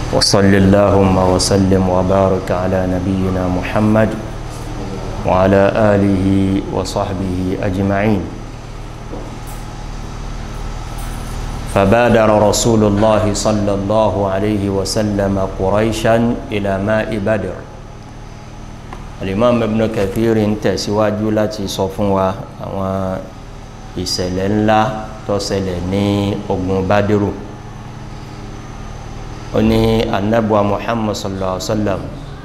وصل اللهم وسلم وبارك على نبينا محمد وعلى آله وصحبه أجمعين فبادر رسول الله صلى الله عليه وسلم قريشا إلى ماء بدر الإمام ابن كثير تسواج التي صفوا ìṣẹ̀lẹ̀ ńlá tó ṣẹlẹ̀ ní ogun bádìrú ó ní anabuwa muhammad sallallahu alaihi wa sallam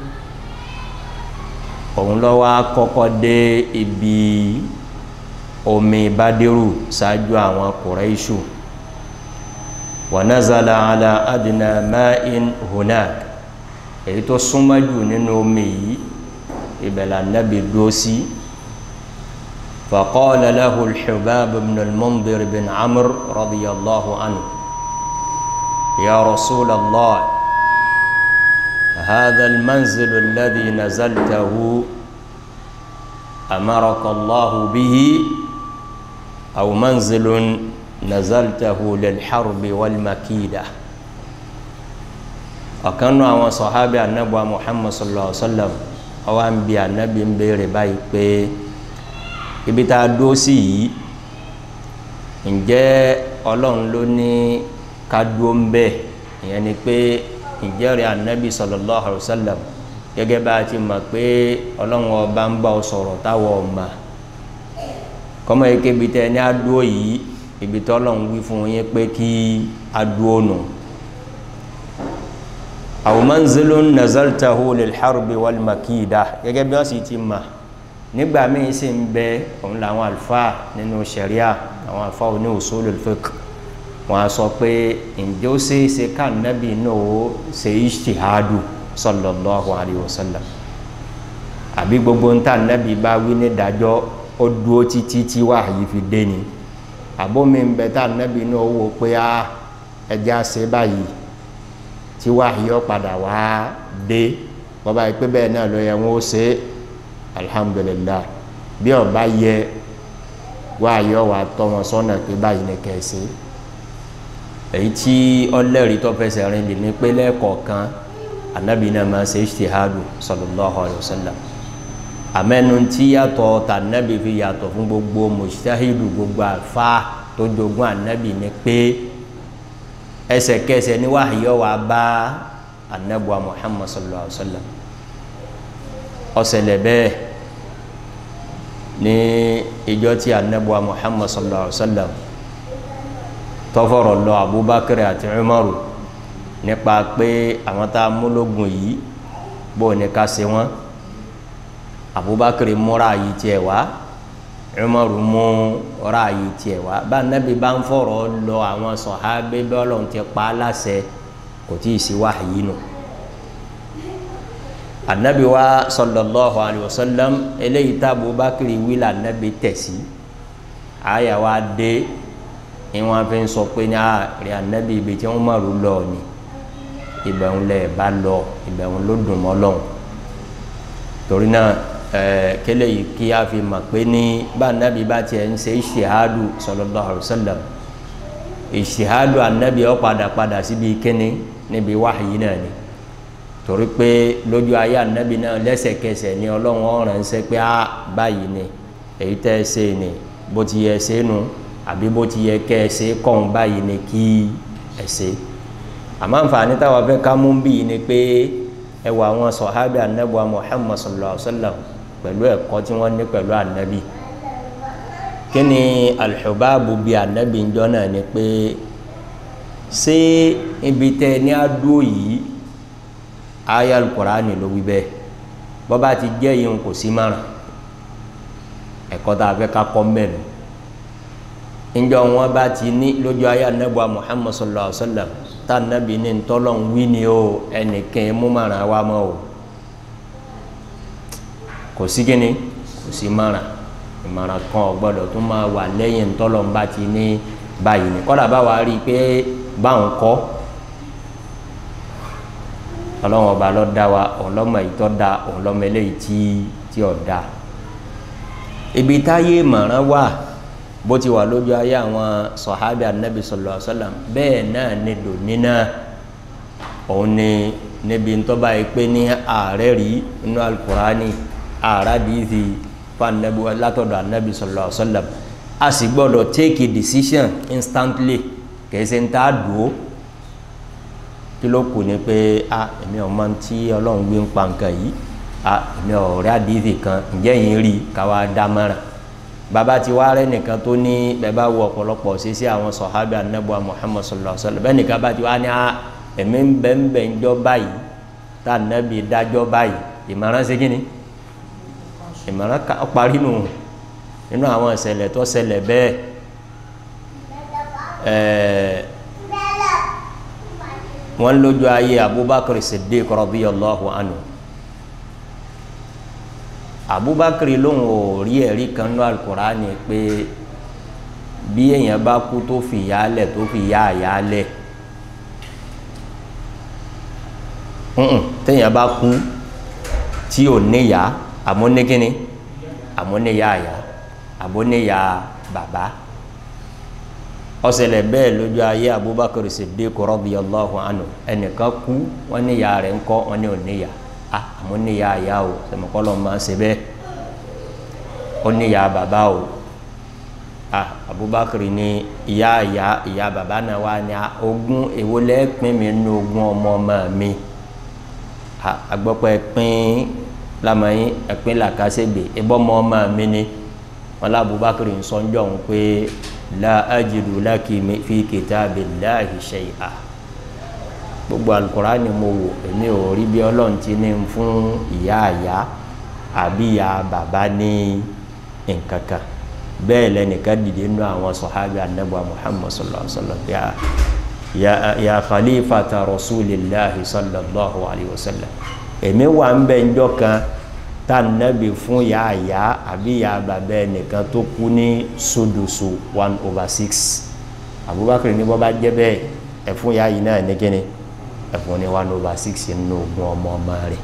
òun lọ wá kọ́kọ́ dé ibi omi bádìrú ṣáájú àwọn kùrẹ́ṣù wa nazala ala adna ma'in hunak èyí tó súnmọ́ jù nínú omi yìí ìbẹ̀lẹ̀ anabi dúró sí. فقال له الحباب بن المنذر بن عمرو رضي الله عنه يا رسول الله هذا المنزل الذي نزلته أمرك الله به أو منزل نزلته للحرب والمكيدة ọ̀kan náà àwọn sọ̀hábì anábọ̀ muhammad sallallahu alaihi wa sallam ọwọ́ ń bi anábì ń béèrè báyìí pé ibi tá a dó sí yìí ǹjẹ́ ọlọ́run ló ní ká dúó ń bẹ́ẹ̀ ìyẹn ni pé ǹjẹ́ rẹ̀ anabi sallallahu alayhi wa sallam gẹ́gẹ́ bá a ti mọ̀ pé ọlọ́run ọba ń bá ọ sọ̀rọ̀ táwọn ọmọ kọ́mọ yìí kébi tẹ ní adúó yìí ibi tí ọlọ́run wí fún yín pé kí adúó nù. aw manzilun nazaltahu lil harbi wal makida gẹ́gẹ́ bí wọ́n sì ti mọ̀ nígbà míì sì ń bẹ òun làwọn àlùfáà nínú sẹríà àwọn àlùfáà oní usulul fiqh wọn a sọ pé ǹjẹ́ ó ṣe é ṣe ká nábì náà ó ṣe ijtihadu sallallahu alayhi wa sallam àbí gbogbo ń tà nábì bá wí ní ìdájọ́ ó dúró títí tí wàhálì fi dé ni àbómi ń bẹ tá nábì náà wò pé á ẹja ṣe báyìí tí wàhálì ó padà wá dé bọ́bá yìí pé bẹ́ẹ̀ náà ló yẹ wọ́n ó ṣe é alhamdulilah bí ọba yẹ wá yọ wá tọ́ wọn sọ́nà pé báyìí ní kẹsì èyí tí ọlẹ́rìí tó fẹsẹ̀ rìn lè ní pé lẹ́ẹ̀kọ̀ọ̀kan anabi náà máa ṣe ijtihadu sallallahu alayhi wa sallam àmẹ́nu tí yàtọ̀ tà anabi fi yàtọ̀ fún gbogbo mujtahidu gbogbo àfa tó jogún anabi ní pé ẹsẹ̀kẹsẹ̀ ní wàá yọ wá bá anabuwa muhammad sallallahu alayhi wa sallam ọsẹlẹ bẹ́ẹ̀ ní ìjọ tí anabuwa muhammad sallallahu alaihi wa sallam tọfọrọ lọ abubakar àti umaru nípa pé àwọn tá a múlògùn yìí bó ní ká ṣe wọn abubakar múra yìí tiẹ̀ wá umaru mú ra yìí tiẹ̀ wá bá anabi bá ń fọ̀rọ̀ lọ àwọn sọhábẹ bẹ Ọlọ́run ti pa á láṣẹ kò tí ì sí wáyé nù. No anabi wa sallallahu alayhi wa sallam eléyìí tá abubakari wíla anabi tẹ̀sí àyà wa dé ìwọ̀n fi ń sọ pé ní àárẹ̀ anabi ibi tí wọ́n mọ̀rú lọ ni ìbẹ̀rún lẹ̀ bá lọ ìbẹ̀rún ló dùn mọ́ lọ́hùn torí náà ẹ̀ẹ́ kélé yìí kí a fi mọ̀ pé ní bá anabi bá tiẹ̀ ń ṣe ìṣèhádù sallallahu alayhi wa sallam ìṣèhádù anabi ó padà padà síbi kíni níbi wáhìí náà ni torí pé lójú ayé anabi náà lẹ́sẹ̀kẹsẹ̀ ni ọlọ́run ọ̀ràn ń sẹ́ pé á báyìí ni èyí tẹ́ ẹ ṣe ni bó ti yẹ ṣe nu àbí bó ti yẹ kẹ́ ẹ ṣe kọ́hún báyìí ni kí ẹ ṣe àmọ́ àǹfààní táwa fẹ́ ká mú bí ni pé ẹ wọ àwọn sọ̀hábì anabi wa muhammad sallallahu alayhi wa sallam pẹ̀lú ẹ̀kọ́ tí wọ́n ní pẹ̀lú anabi kí ni alḥubabu bíi anabi ń jọ náà ni pé ṣé ibi tẹ ní adó yìí aya alukurani ló wí bẹ́ẹ̀ bọ́ba ti jẹ́ yìí kò sí márùn ẹ̀kọ́ tá a fẹ́ ká kọ́ mẹ́nu njọ wọn bá ti ní lójú ayé anabuwa muhammad sallallahu alaihi wa sallam tá anabi ní ntọ́lọ́ ń wí ni o ẹnìkan mú márùn wa mọ́ o kò sí kíni kò sí márùn ìmọ̀ràn kan ò gbọ́dọ̀ tún máa wà lẹ́yìn ntọ́lọ́ ń bá ti ní báyìí ni kọ́dà bá wa rí i pé báwọn kọ́ ọlọ́run ọba ló dá wa òun lọ́mọ èyí tó da òun lọ́mọ eléyìí tí tí ò da ibi táyé ìmọ̀ràn wà bó ti wà lójú ayé àwọn sọ̀hábì anabi sallallahu alaihi wasallam bẹ́ẹ̀ náà ni dòní náà òun ni níbi ntọ́ba yìí pé ní ààrẹ rí inú alukurani ààrẹ dìísì fún anabi látọ̀dọ̀ anabi sallallahu alaihi wasallam a sì gbọ́dọ̀ take a decision instantly kìí ṣe ń tá a dùn ó kí ló kù ni pé a èmi ò mọ tí ọlọ́run gbé ń pa nǹkan yìí a èmi ò rí àdìsí kan ǹjẹ́ yìí rí káwa dá mọ́ràn bàbá tí wàá rẹ nìkan tó ní bẹ́ẹ̀ bá wo ọ̀pọ̀lọpọ̀ ṣe sí àwọn sọ̀hábì anábọ̀ muhammad sallallahu alaihi wasallam bẹ́ẹ̀ nìkan bá ti wá ní a èmi ń bẹ́ ń bẹ́ ń jọ báyìí tá ànábì dájọ́ báyìí ìmọ̀ràn ṣe kíni ìmọ̀ràn parí nù nínú àwọn ìṣẹ̀lẹ̀ tó ṣẹlẹ̀ bẹ́ẹ̀ ẹ̀ẹ́ wọ́n lójú ayé abubakar siddiq radiyallahu anhu abubakar lóhùn ò rí ẹ̀rí kan ní alukurani pé bí èèyàn bá kú tó fi yálẹ̀ tó fi yá àyálẹ̀ téèyàn bá kú tí ò níyà àmúnégíní àmúnéyà àyà àmúnéyà bàbá ọsẹlẹ bẹ́ẹ̀ lójú ayé abubakar siddiq radiyallahu anhu ẹnìkan kú wọn níyà rẹ̀ ńkọ́ wọn ní òníyà a àmọ́ níyà àyà o sẹmọkọlọ máa ṣe bẹ́ẹ̀ ó níyà bàbá o a abubakar ní ìyá àyà ìyá bàbá náà wà ní ogún èwo lẹ́ẹ̀pín mi nínú ogún ọmọ ọmọ mi agbọ́pọ̀ ẹ̀pín lamẹ́yìn ẹ̀pín làkàṣègbè ìbọ́mọ ọmọ mi ni wọn lé abubakar ń sọ ń jọ̀ ń pé la ajidu laki fi kitabillahi shay'a gbogbo alukurani mo wò èmi ò rí bí ọlọ́run ti ní fún ìyá àyá àbí ìyá bàbá ní nkankan bẹ́ẹ̀ lẹ́nìkan dìde nínú àwọn sọ̀hábì anábọ̀ muhammad sallallahu alaihi wa sallam ya ya khalifata rasulillahi sallallahu alaihi wa sallam èmi wà ń bẹ njọ́ kan tá nàbì fún ìyá àyá àbí ìyá bàbá ẹnìkan tó kú ní sudusu one over six abubakar ní bọ́ bá jẹ́ bẹ́ẹ̀ ẹ̀fún ìyá yìí náà ní kíni ẹ̀fún ní one over six nínú ogún ọmọ ọmọ rẹ̀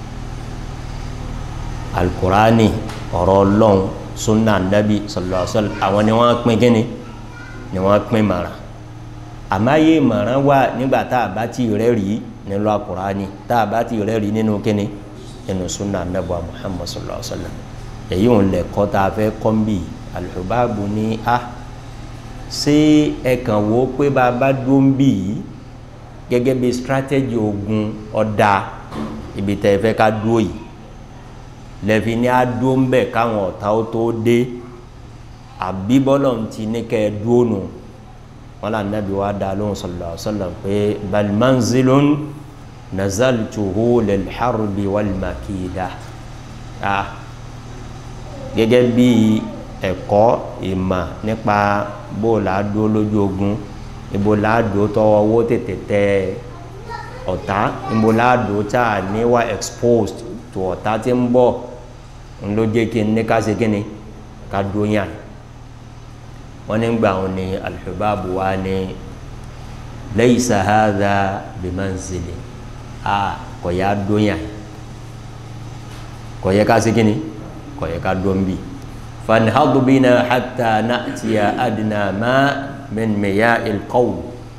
alukurani ọ̀rọ̀ ọlọ́run sunna nabi sallallahu alaihi wasallam àwọn ni wọ́n pín kíni ni wọ́n pín mara àmáyé mọ̀ràn wà nígbà tá a bá ti rẹ́ rí nínú alukurani tá a bá ti rẹ́ rí nínú kíni nínú sunna nabi muhammad sallallahu alaihi wasallam èyí ò lè kọ́ tá a fẹ́ kọ́ ń bì alùbáàbù ní a ṣé ẹ kàn wò ó pé bá a bá dúró ń bì yìí gẹ́gẹ́ bí strategy ogun ọ̀dà ibi tẹ́ ẹ fẹ́ ká dúró yìí lẹ́fi ní a dúró ń bẹ̀ káwọn ọ̀tá ó tó dé àbí bọ́lọ̀ ń ti ní kẹ́ ẹ dúró nù wọn là nàbí wa dá lóhùn sallallahu alaihi wasallam pé bal manzilun nazaltuhu lil harbi wal makida ah gẹ́gẹ́ bí ẹ̀kọ́ ìmọ̀ nípa bó la dúró lójú ogun ibo láàdó tọwọ́ owó tètè tẹ ọ̀tá ibo láàdó tá a ní wá exposed to ọ̀tá tí ń bọ̀ ń ló jẹ́ kí n ní ká ṣe kí ni ká dóyàn wọ́n ní gbà wọn ni alḥubabu wa ni laysa hadha bimanzili a kò yá dóyàn kò yẹ ká ṣe kí ni kò yẹ ká dó ń bì fanhadu bina hatta na'tiya adna ma من مياه القوم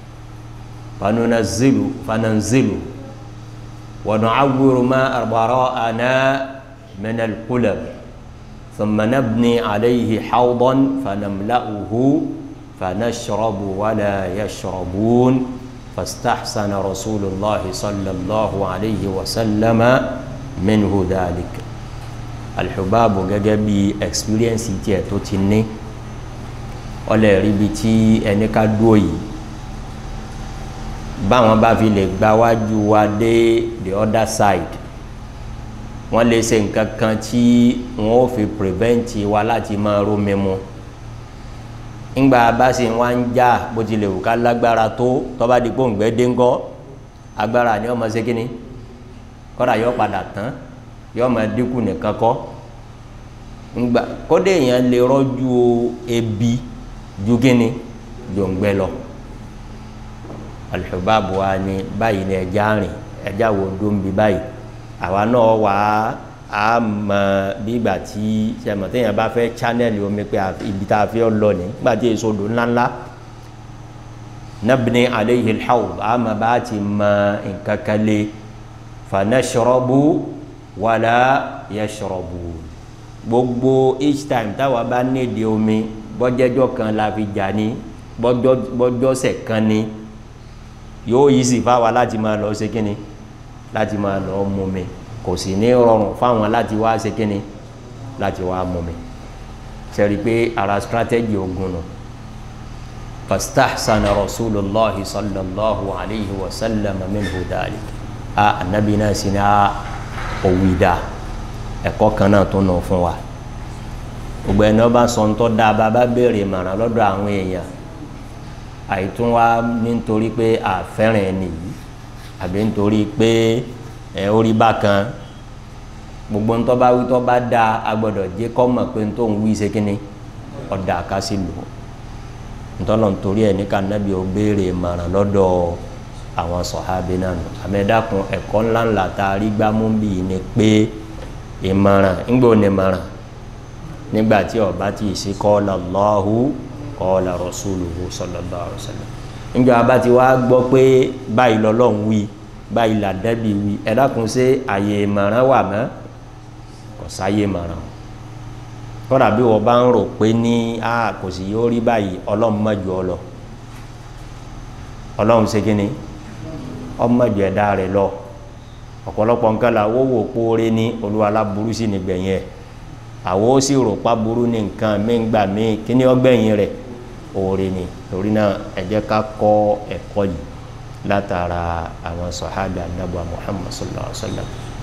فننزل فننزل ونعور ما وراءنا من القلب ثم نبني عليه حوضا فنملأه فنشرب ولا يشربون فاستحسن رسول الله صلى الله عليه وسلم منه ذلك الحباب جاجبي experience تي ọlẹ ríbi tí ẹni ká dúró yìí báwọn bá fi lè gba wájú wa dé the other side wọn lè ṣe nǹkan kan tí wọn ò fi prevent wa láti máa rómi mu ńgbà bá sì wá ń já bó tilẹ̀ wù ká lágbára tó tọ́ba di gbóǹgbẹ́ déńgọ́ agbára ni ọmọ ṣe kínní kọ́dà yọ padà tán yọ ọmọ dínkù nìkan kọ́ ńgbà kọ́dà èèyàn lè rọ́jú ebi ju gíní jòǹgbẹ lọ alùpùpù wa ni báyìí ni ẹja rìn ẹja wo dóńbi báyìí àwa náà wà á mọ bí ìgbà tí sẹmọtẹyìn bá fẹ́ chanẹlì omi pé ibi tá a fi lọ ní nígbà tí èso odò ńláńlá nabni alayhi alhawd ama bá ti mọ nǹkan kan lé fanashrabu wala yashrabu gbogbo each time táwa bá nídìí omi bọ́jẹ́jọ́ kan la fi jà ní bọ́jọ́sẹ̀ kan ní yóò yí sí fáwa láti máa lọ ṣe kíni láti máa lọ mú mi kò sì ní rọrùn fáwọn láti wá ṣe kíni láti wá mú mi sẹ́rí pé ara strategy ogun nù fastahsana rasulullahi sallallahu alayhi wa sallam minhu dhalik a anabi náà sì ní a òwìdá ẹ̀kọ́ kan náà tó nù fún wa gbogbo ẹni ọba sọ ń tọ́ da bàbá béèrè ìmọ̀ràn lọ́dọ̀ àwọn èèyàn àìtún wa nítorí pé àfẹ́ràn ẹni yìí àbí nítorí pé ẹ orí bákan gbogbo ń tọ́ bá wí tọ́ bá da agbọ́dọ̀ jẹ́ kọ́ mọ̀ pé ń tó ń wí ṣe kínní ọ̀dà àkásí lò ntọ́lọ̀ nítorí ẹ̀ ní ká nábì ó béèrè ìmọ̀ràn lọ́dọ̀ àwọn sọ̀hábí náà nù àmẹ́dàkùn ẹ̀kọ́ ńláńlá tá a rí gbámú bíi ni pé ìmọ̀ràn ńgbò ní ìmọ̀ràn nígbà tí ọba tí ì sí qala Allahu qala rasuluhu sallallahu alaihi wasallam níjọ abá ti wá gbọ́ pé báyìí lọ́lọ́run wí báyìí làdẹ́bì wí ẹ̀dàkùn sí àyè ìmọ̀ràn wà mọ́ kò sáyè ìmọ̀ràn kọ́dà bí wọ́n bá ń rò pé ní a kò sì yóò rí báyìí ọlọ́run mọ́jú ọ lọ ọlọ́run ṣe kí ni ọmọdé ẹ̀dá rẹ̀ lọ ọ̀pọ̀lọpọ̀ nǹkan là wó wò póore ní olúwa aláburú sí nígbẹ̀yìn ẹ̀ àwọ̀ ó sì rò pa burú ní nǹkan míǹgbà míì kí ni ọgbẹ̀yìn rẹ̀ oore ni torí náà ẹ jẹ́ ká kọ́ ẹ̀kọ́ yìí látara àwọn sọ̀hábì anábọ̀ Muhammad sallallahu alaihi wa sallam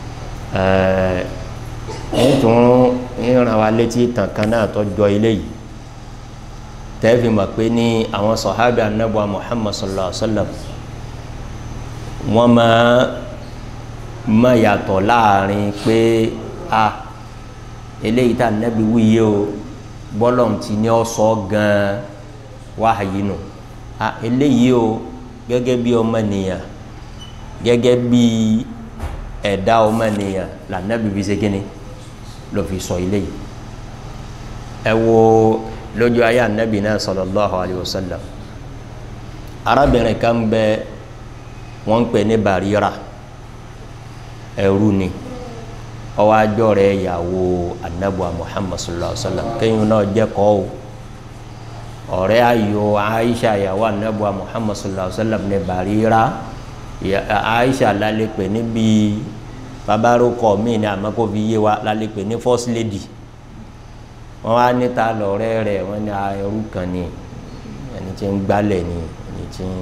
ẹ̀ẹ́n tún ń ràn wá létí ìtàn kan náà tó jọ ilé yìí tẹ́ẹ̀fì mọ̀ pé ní àwọn sọ̀hábì anábọ̀ Muhammad sallallahu alaihi wa sallam wọ́n máa mọ̀ yàtọ̀ láàrin pé a eléyìí tá nẹ́bi wíyé o bọ́lọ̀ ti ní ọ sọ gan-an wáhàyí nù a eléyìí o gẹ́gẹ́ bí ọmọnìyàn gẹ́gẹ́ bí ẹ̀dá ọmọnìyàn là nẹ́bi fi ṣe kíni ló fi sọ eléyìí ẹ wo lójú ayé anabi náà sallallahu alayhi wa sallam arábìnrin kan bẹ wọ́n ń pè ní Barira ẹrú ni ọwọ́ ajọ́ rẹ̀ ìyàwó anabuwa Muhammad sallallahu alaihi wa sallam kéyìn náà jẹ́ kọ́ o ọ̀rẹ́ ayò Aisha ìyàwó anabuwa Muhammad sallallahu alaihi wa sallam ní Barira Aisha lálẹ́ pè níbi babarokọ míì ní àmọ́ kó fi yé wa lálẹ́ pè ní first lady wọ́n wá níta lọ́rẹ́ rẹ̀ wọ́n ní ẹrú kan ní ẹni tí ń gbálẹ̀ ní ẹni tí ń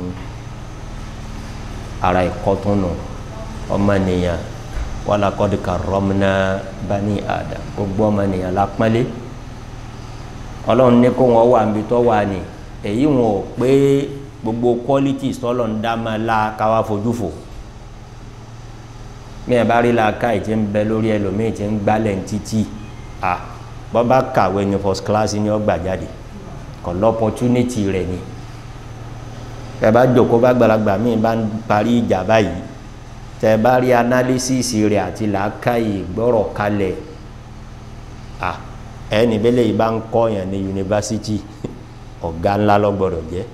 ara ẹ̀kọ́ tó nù ọmọnìyàn walaqad karramna bani adam gbogbo ọmọnìyàn la pọ́nlé ọlọ́run ní kó wọn wà níbi tó wà ní èyí wọn ò pé gbogbo qualities tọ́lọ̀ ń dá máa la káwá fojú fò bí ẹ bá rí la ká ìtì ń bẹ lórí ẹlòmíì tí ń gbálẹ̀ ń títì à bọ́ bá kàwé ní first class ní ọgbà jáde kò lọ opportunity rẹ̀ ni tẹ bá jòkó bá gbàlagbà míì bá ń parí ìjà báyìí tẹ bá rí analysis rẹ̀ àti làákàyè gbọ́rọ̀ kalẹ̀ à ẹni bẹ́lẹ̀ yìí bá ń kọ́ yẹn ní yunifásitì ọ̀gá ńlá lọ́gbọ́dọ̀ jẹ́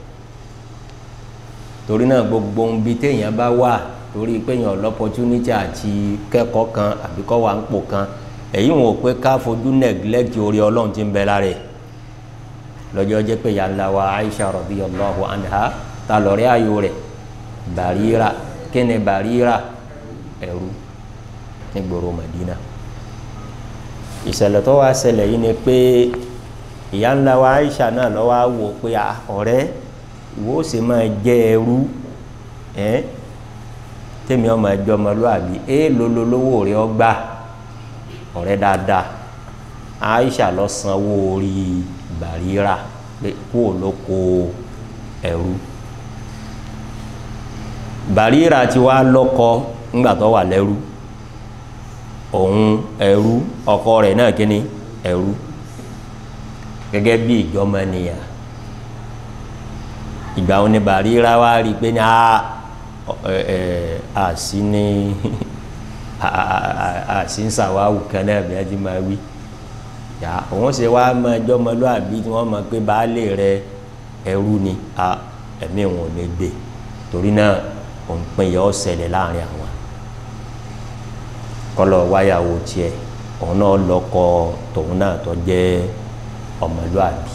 torí náà gbogbo ohun bíi téèyàn bá wà torí pé èèyàn lọ́pọ̀tunítì àti kẹ́kọ̀ọ́ kan àbí kọ́ wà ń pò kan èyí wọn ò pé ká fojú neglect orí ọlọ́run ti ń bẹ lára ẹ̀ lọ́jọ́ jẹ́ pé yàrá wa Aisha radiyallahu anha ta lọ́rẹ́ ayò rẹ̀ Barira kíni Barira ẹ̀rú nígboro Madina ìṣẹ̀lẹ̀ tó wá ṣẹlẹ̀ yìí ni pé ìyá ńlá wa Aisha náà lọ́wọ́ á wò pé ọ̀rẹ́ ìwọ ó sì máa jẹ́ ẹrú ẹ́ tèmi ọmọ ẹjọ́ ọmọlúwàbí ẹ lololówó rẹ ọgbà ọ̀rẹ́ dáadáa Aisha lọ sanwó orí Barira pé kó o ló kó ẹrú Barira ti wá lọ́kọ ńgbà tó wà lẹ́rú òun ẹrú ọkọ rẹ̀ náà kíni ẹrú gẹ́gẹ́ bí ìjọmọnìyà ìgbà wọn ni Barira wá rí i pé ní a sí ní a sí ń sàwáwù kan náà bí a ti máa wí yà òun ṣe wá mọ ẹjọ́ ọmọlúwàbí tí wọ́n mọ̀ pé baálé rẹ̀ ẹrú ni a ẹ̀mí wọn ò lè gbé torí náà òun pin yọ ọ́ ṣẹlẹ̀ láàrin àwọn kọ́lọ̀ wáyàwó tiẹ̀ òun náà lọ́kọ tòun náà tó jẹ́ ọmọlúàbí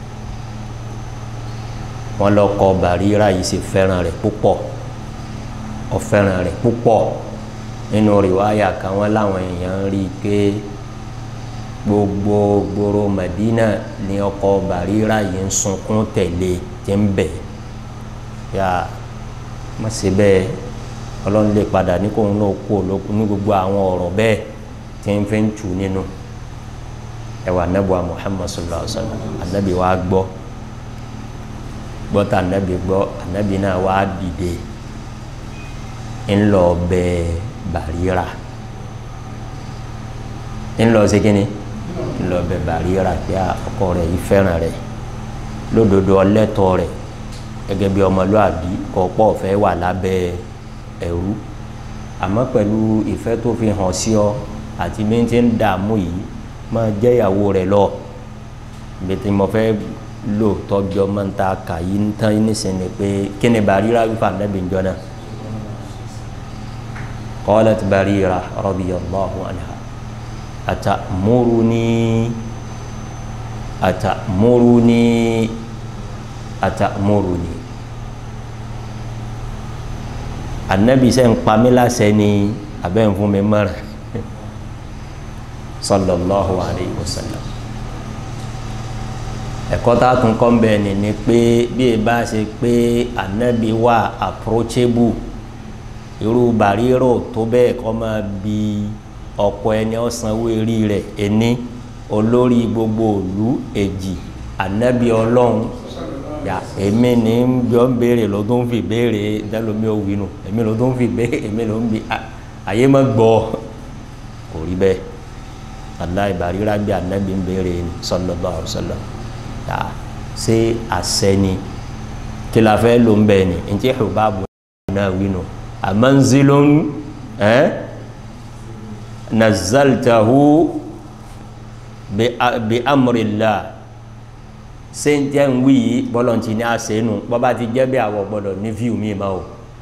wọn lọ́kọ bàríra yìí sì fẹ́ràn rẹ̀ púpọ̀ ó fẹ́ràn rẹ̀ púpọ̀ nínú rìwáyà kan wọn láwọn èèyàn rí i pé gbogbo gbòòrò Madina ní ọkọ bàríra yìí ń sunkún tẹ̀lé tí ń bẹ̀ yá má ṣe bẹ́ẹ̀ ọlọ́run lè padà ní kóun náà kú olókun ní gbogbo àwọn ọ̀rọ̀ bẹ́ẹ̀ tí ń fi ń tù nínú ẹwà anabiwa Muhammad sallallahu alaihi wa sallam anabi wa gbọ́ gbọ́tà anabi gbọ́ anabi náà wá dìde ńlọ bẹ bàríra ńlọ ṣe kínní ńlọ bẹ bàríra pé ọkọ rẹ̀ yìí fẹ́ràn rẹ̀ lódodo ọlẹ́tọ̀ rẹ̀ gẹ́gẹ́ bí ọmọlúàbí kọ̀ọ̀pọ̀ fẹ́ wà lábẹ́ ẹ̀rú àmọ́ pẹ̀lú ìfẹ́ tó fi hàn sí ọ àti bí n ti ń dààmú yìí máa jẹ́ ìyàwó rẹ̀ lọ bí tí mo fẹ́ lò tọ́jú ọmọ ń ta kà yí ń tán nísìnyí pé kí ni Barira wípé ànábì ń jọ́nà qalat Barira radiyallahu anha atamuruni atamuruni atamuruni anabi sẹ́ ń pa mí láṣẹ ni abẹ́ ń fún mi mọ́ra sallallahu alayhi wa sallam ẹ̀kọ́ tá a tún kọ́ ń bẹ̀ ni ni pé bí e bá ṣe pé anabi wà approachable irú bàrírò tó bẹ́ẹ̀ kọ́ máa bi ọ̀pọ̀ ẹni ọ̀sánwó eré rẹ̀ ẹni olórí gbogbo òlu èjì anabi ọlọ́run ya èmi ní bí ó ń béèrè ló tó ń fi béèrè dẹ́lómi ò wínú èmi ló tó ń fi béèrè èmi ló ń bi àyè má gbọ́ kò rí bẹ́ẹ̀ aláì bàríra bí anabi ń béèrè sallallahu alaihi wasallam ya ṣé àṣẹ ni kí la fẹ́ ló ń bẹ́ẹ̀ ni ntí Hubabu náà wínú amanzilun ẹ́ nazaltahu bi amrillah sèǹtẹ̀ ń wí yìí bọ́lọ̀ ti ní àṣẹ́nu bọ́bá ti jẹ́ bí àwọ̀ gbọ́dọ̀ ní fíù mi ma o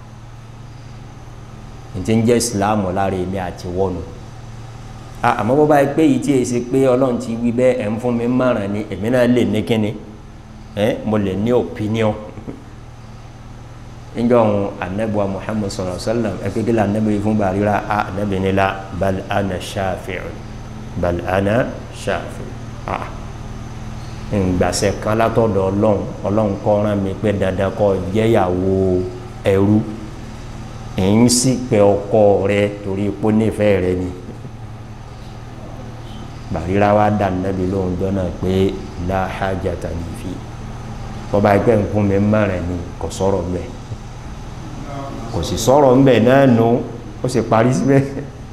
ntí ń jẹ́ ìsìláàmù lára èmi àti wọ́nu àmọ́ bọ́bá yìí pé yìí tí èsì pé ọlọ́run ti wí bẹ́ẹ̀ ẹ̀ ń fún mi márùn ni èmi náà lè ní kíni ẹ̀ mo lè ní opinion níjọ́ ohun anabiwa muhammad sallallahu alaihi wasallam ẹ̀ pé kí lè anabi fún bàríra anabi ni la bal ana shafi'un bal ana shafi'un ah ngbàsẹ kan látọ̀dọ̀ Ọlọ́run Ọlọ́run kọ rán mi pé dandan kó jẹ́yàwó ẹrú èyí sì pé ọkọ rẹ torí ipò nífẹ̀ẹ́ rẹ ni bàríra wa dà nàbí lóhùn jọ́nà pé la hajata li fi bọ́ba ẹgbẹ́ nǹkan mi mẹ́rin ni kò sọ̀rọ̀ mbẹ́ kò sì sọ̀rọ̀ mbẹ́ náà nù ó sì parí síbẹ̀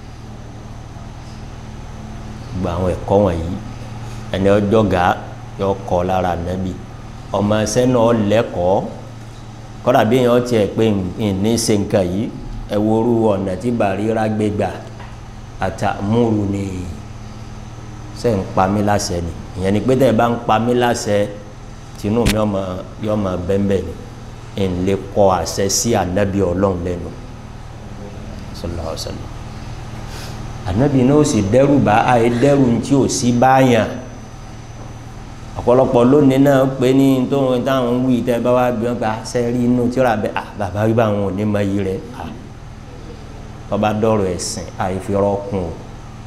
gba àwọn ẹ̀kọ́ wọ̀nyí ẹni ọjọ́ gàá yọ kọ lára nàbí ọmọ ẹsẹ náà lẹ́kọ̀ọ́ kódà bí yẹn tiẹ̀ pé ní ṣe nǹkan yìí ẹ woru ọ̀nà tí Bàrírà gbé gbà àtàmúru ni ṣe ń pa mí láṣẹ ni ìyẹn ni pé tẹ́ ẹ bá ń pa mí láṣẹ tinú mi ọmọ yọ ọmọ bẹ́ńbẹ́ ni ń lè kọ àṣẹ sí ànábì ọlọ́run lẹ́nu sallallahu alaihi wasallam ànábì náà ó sì dẹ́rù bá àyè dẹ́rù tí ò sí báyàn ọ̀pọ̀lọpọ̀ lónìí náà pé ní tóun táwọn ń wí tẹ́ bá wá bí wọ́n gba sẹ́rí inú tíra bẹ́ẹ̀ à bàbá wí báwọn ò ní mọ iyì rẹ̀ à tọ́ba dọ̀rọ̀ ẹ̀sìn àìfirọ́kùn o.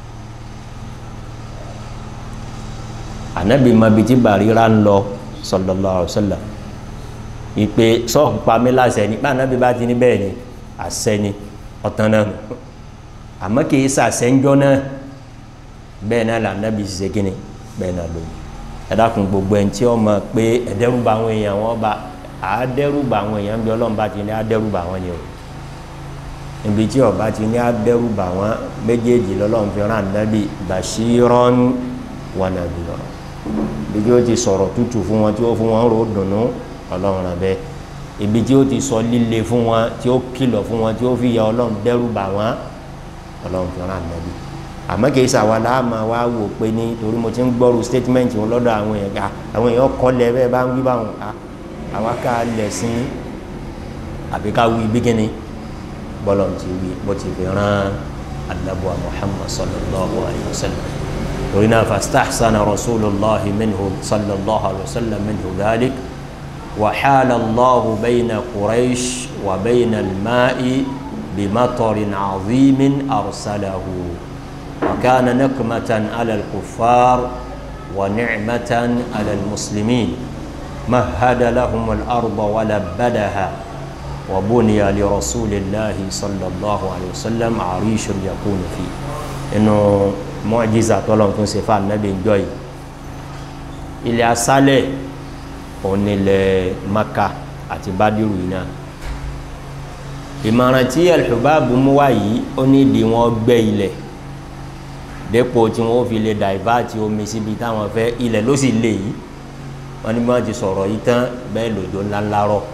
ànábì mọbi tí Bàrírà ń lọ sallallahu alaihi wasallam ìpè sọ́ọ̀kù pamí láṣẹ ní báńábì bá ti ní bẹ́ẹ̀ ni àṣẹ ni ọ̀tán náà nù àmọ́ kì í sàṣẹ́njọ́ náà bẹ́ẹ̀ náà làǹdàbì ṣiṣẹ́ kínní bẹ́ẹ̀ náà lóyún ẹ̀dàkùn gbogbo ẹni tí ó mọ̀ pé ẹ̀dẹ́rùbà àwọn èèyàn wọn bá àádẹ́rùbà àwọn èèyàn bí ọlọ́run bá ti ní àádẹ́rùbà wọn ni o ibi tí ọba ti ní àádẹ́rùbà wọn méjèèjì lọ́lọ́run fi rán ànábì bashiran wa nadhira ibi tí ó ti sọ̀rọ̀ tútù fún wọn tí ó fún wọn rò dùnú ọlọ́run rẹ̀ bẹ́ẹ̀ ibi tí ó ti sọ líle fún wọn tí ó kìlọ̀ fún wọn tí ó fi ya ọlọ́run dẹ́rùbà wọn ọlọ́run fi rán ànábì àmọ́ kìí sàwọn aláàmà wá wò pé ní torí mo ti ń gbọ́rù statement wọn lọ́dọ̀ àwọn èèyàn ká àwọn èèyàn kọlẹ̀ bẹ́ẹ̀ bá ń wí báwọn ká àwa ká lẹ̀sìn àbí ká wí bíkíni bọ́lọ̀ ti wí bó ti fi rán anabuwa muhammad sallallahu alayhi wa sallam torí náà fastahsana rasulillah minhu sallallahu alayhi wa sallam minhu dhalik وحال الله بين قريش وبين الماء بمطر عظيم أرسله وكان نقمة على الكفار ونعمة على المسلمين مهد لهم الأرض ولبدها وبني لرسول الله صلى الله عليه وسلم عريش يكون فيه إنه معجزة طلعت تنسفى النبي جوي إلى أسالي onílẹ̀ maka àti bádìrú yìí náà ìmọ̀ràn tí alḥubabu mú wá yìí ó ní ìdí wọn gbẹ́ ilẹ̀ dépò tí wọn fi lè dàìváàtì omi síbi táwọn fẹ́ ilẹ̀ ló sì lè yìí wọn ní bí wọn ti sọ̀rọ̀ yìí tán bẹ́ẹ̀ lòdò ńláńlá rọ̀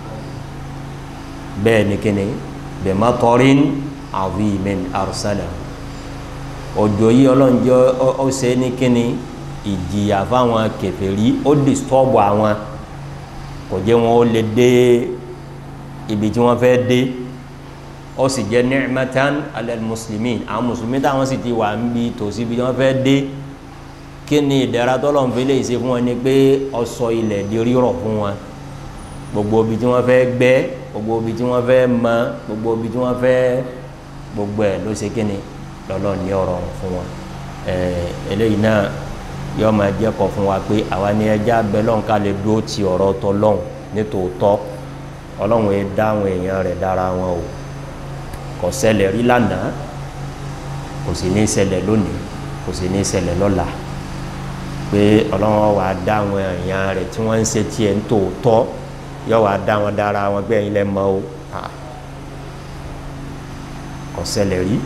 bẹ́ẹ̀ ni kíni bimatarin azimin arsala òjò yìí ọlọ́njọ́ ó ṣe ní kíni ìjìyà fáwọn kèfèrí ó disturb àwọn kò jẹ́ wọn ó lè dé ibi tí wọ́n fẹ́ dé ó sì jẹ́ ni'matan alal muslimin àwọn mùsùlùmí táwọn sì ti wà ń bi tòsí ibi tí wọ́n fẹ́ dé kí ni ìdára tọ́lọ́run fi lè ṣe fún wọn ni pé ọsọ ilẹ̀ di rírọ̀ fún wọn gbogbo ibi tí wọ́n fẹ́ gbẹ́ gbogbo ibi tí wọ́n fẹ́ mọ gbogbo ibi tí wọ́n fẹ́ gbogbo ẹ̀ ló ṣe kí ni lọ́lọ́ ní ọ̀rọ̀ fún wọn eléyìí náà yóò máa jẹ́ kọ́ fún wa pé àwa ni ẹja bẹ́lọ́n ká lè dúró ti ọ̀rọ̀ tọlọ́hun nítòótọ́ ọlọ́run yẹn dá àwọn èèyàn rẹ̀ dára wọn o kò ṣẹlẹ̀ rí lánàá kò sì ní ṣẹlẹ̀ lónìí kò sì ní ṣẹlẹ̀ lọ́la pé ọlọ́run wà á dá àwọn èèyàn rẹ̀ tí wọ́n ń ṣe tiẹ̀ nítòótọ́ yóò wà á dá wọn dára wọn pé ẹ̀yin lẹ́ mọ́ o kò ṣẹlẹ̀ rí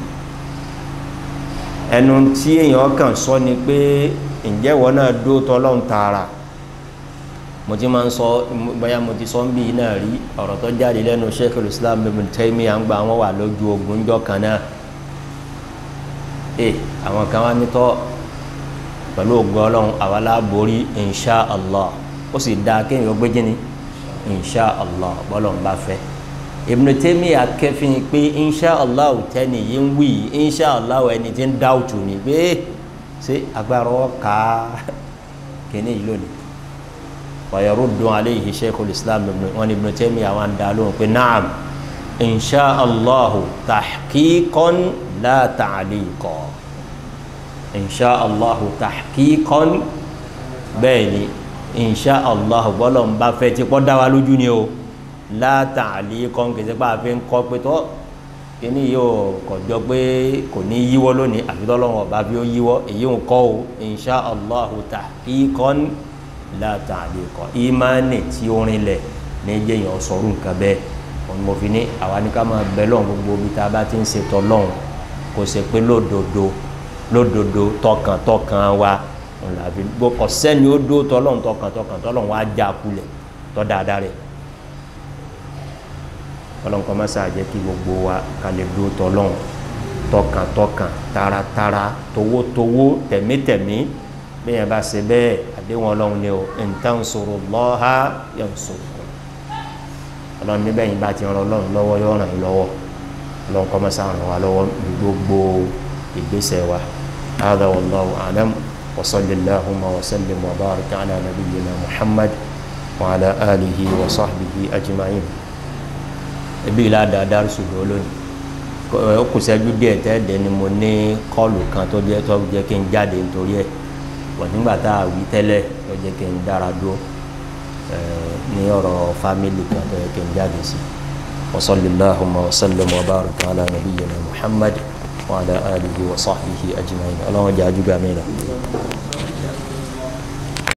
ẹnu tí èèyàn kàn sọ ni pé ǹjẹ́ wọn náà dó tọ́lọ́n tààrà mo ti máa ń sọ bóyá mo ti sọ ń bí náà rí ọ̀rọ̀ tó jáde lẹ́nu Sheikhul Islam Ibn Taymiyyah à ń gba àwọn wà lójú ogun jọ kan náà ẹ àwọn kan wá nítọ́ pẹ̀lú ògùn ọlọ́run àwa láborí insha allah ó sì dáa kéèyàn ó gbé jíni insha allah bọ́lọ̀ ń bá fẹ́ Ibn Taymiyyah kẹfìn pé insha allah tẹ́ni yìí ń wí insha allah ẹni tí ń dáwùtù ni pé ṣé agbára ọ̀ka kìíní yìí lónìí wàyẹ̀rúdùn aléyìí sheikhul islam wọn ni Ibn Taymiyyah àwọn àdá lóhùn pé naam insha allahu tahqiqan la ta'liqa insha allahu tahqiqan bẹ́ẹ̀ ni insha allahu bọ́lọ̀ ń bá fẹ́ tí kọ́ dá wa lójú ni o la ta'liqa kìí sẹ́pà fi ń kọ́ pé tọ́ kíní yóò kọjọ pé kò ní yíwọ́ lónìí àfi tọ́lọ́wọ́n ọba bí ó yíwọ́ èyí ń kọ́ o insha allahu tahqiqan la ta'liqa ìmánì tí ó rinlẹ̀ ní jẹ́yàn sọ̀rọ̀ nǹkan bẹ́ẹ̀ òun mo fi ní àwa ní ká máa bẹ lọ́hùn gbogbo ibi tá a bá ti ń ṣètò lọ́hùn kò ṣe pé lódodo lódodo tọkàntọkàn wa òun làbí kò sẹ́ni ó dó tọ́lọ́hùn tọkàntọkàn tọ́lọ́hùn wa já kulẹ̀ tọ́ dáadáa rẹ̀ ọlọ́run kọ́ mọ́sá jẹ́ kí gbogbo wa ká lè dúró tọ́lọ́run tọkàntọkàn taratara towótowó tẹ̀mítẹ̀mí bẹ́ẹ̀ yẹn bá ṣe bẹ́ẹ̀ àdéhùn ọlọ́run ni o in tansurullaha yansurkum ọlọ́run níbẹ̀ yìí bá ti ràn ọlọ́run lọ́wọ́ yóò ràn yín lọ́wọ́ ọlọ́run kọ́ mọ́sá ràn wá lọ́wọ́ gbogbo ìgbésẹ̀ wa hadha wallahu a'lam wa sallallahu wa sallim wa baraka ala nabiyyina muhammad wa ala alihi wa sahbihi ajma'in ebi la da darisu do lónìí ó kù sẹ́jú díẹ̀ tẹ́ẹ̀dẹ́ ni mo ní kọ́ọ̀lù kan tó jẹ́ tó jẹ́ kí n jáde nítorí ẹ̀ wọ́n nígbà tá a wí tẹ́lẹ̀ tó jẹ́ kí n dára dúró ní ọ̀rọ̀ fámìlì kan tó jẹ́ kí n jáde sí wa sallallahu wa sallam wa baraka ala nabiyyina muhammad wa ala alihi wa sahbihi ajma'in ọlọ́run jẹ́ ajúgbà mìíràn.